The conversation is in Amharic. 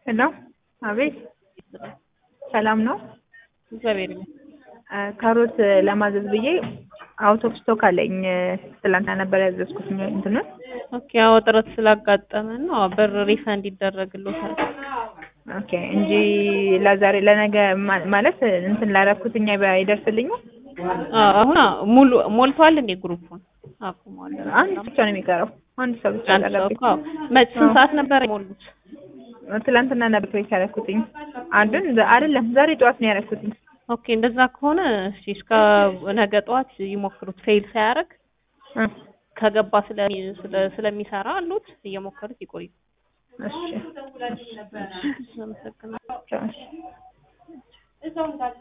ሄሎ አቤት ሰላም ነው እግዚአብሔር ይመስገን። ካሮት ለማዘዝ ብዬ አውት ኦፍ ስቶክ አለኝ ትላንትና ነበር ያዘዝኩት እንትኑን ኦኬ አዎ ጥረት ስላጋጠመን ነው ብር ሪፈንድ ይደረግልዎታል። ኦኬ እንጂ ለዛሬ ለነገ ማ- ማለት እንትን ላደረኩትኛ አይደርስልኝም አዎ አሁን አዎ፣ ሙሉ ሞልቷል እንዴ ግሩፑን አቁሟል። አንድ ብቻ ነው የሚቀረው አንድ ሰው ብቻ አንድ ሰው ቀረብኝ እኮ አዎ። መች ስንት ሰዓት ነበር የሞሉት? ትላንትና ነበር ፕሬስ ያደረኩትኝ አንዱን ዘ- አይደለም ዛሬ ጠዋት ነው ያደረኩትኝ ኦኬ እንደዛ ከሆነ እሺ እስከ ነገ ጠዋት ይሞክሩት። ፌል ሳያደርግ እ ከገባ ስለሚ ስለ- ስለሚሰራ አሉት እየሞከሩት ይቆዩ። እሺ አመሰግናለሁ። ቻው፣ እሺ